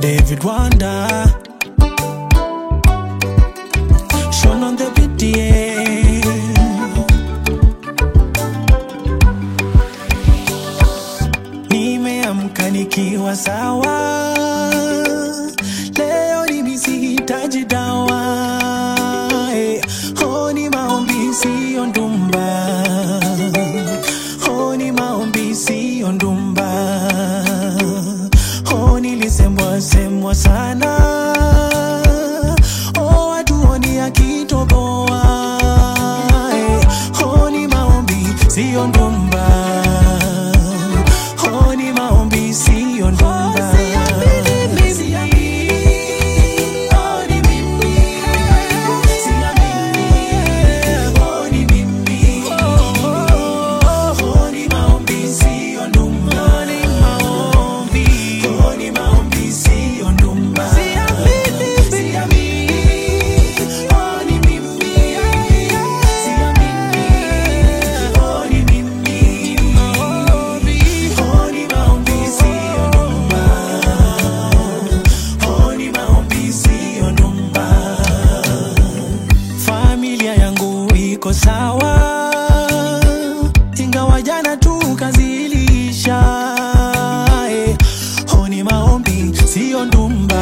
David Wanda Sean on the beat yeah. Nimeamka nikiwa sawa, leo mimi sihitaji dawa. Eh, oh, ni maombi siyo ndumba, oh, ni maombi siyo ndumba, oh, nilisemwa semwa sana, oh, watu oni akitoboa, eh, oh, ni maombi siyo ndumba Oh, ni maombi siyo ndumba. Oh, ni mimi. Oh, ni maombi siyo ndumba. Oh, ni maombi siyo ndumba. Siamini. Oh, ni mimi. Siamini. Oh, ni mimi. Oh, ni maombi siyo ndumba. Oh, ni maombi siyo ndumba. Familia yangu iko sawa, ingawa jana tukazilisha. Eh, oh, ni maombi siyo ndumba.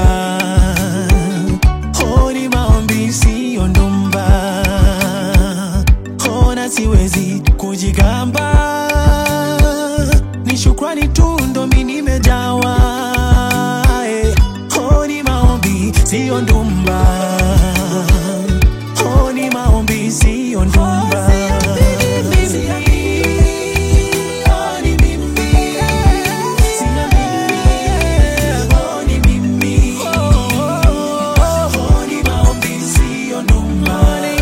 Oh, ni maombi siyo ndumba. Oh, na siwezi kujigamba, ni shukrani tu ndo mi nimejawa. Eh, oh, ni maombi siyo ndumba. Oh, ni maombi siyo ndumba. Oh, ni mimi. Oh, ni mimi. Oh, ni maombi siyo ndumba.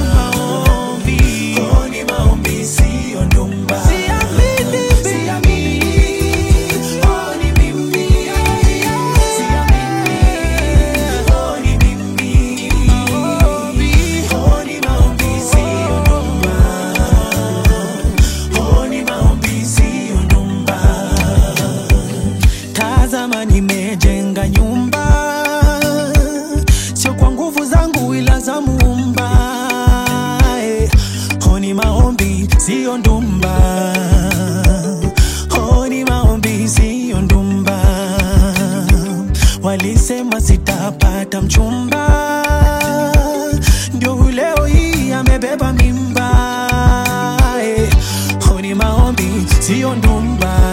Oh, ni maombi siyo ndumba. Siamini. Oh, ni mimi. Siamini. Oh, ni mimi. Oh, ni maombi siyo ndumba. Oh, ni maombi siyo ndumba. Tazama, nimejenga nyumba, sio kwa nguvu zangu, ila za Muumba. Eh, oh, ni maombi siyo ndumba. Oh, ni maombi siyo ndumba. Walisema sitapata mchumba, ndio leo hii amebeba mimba. Eh, oh, ni maombi siyo ndumba.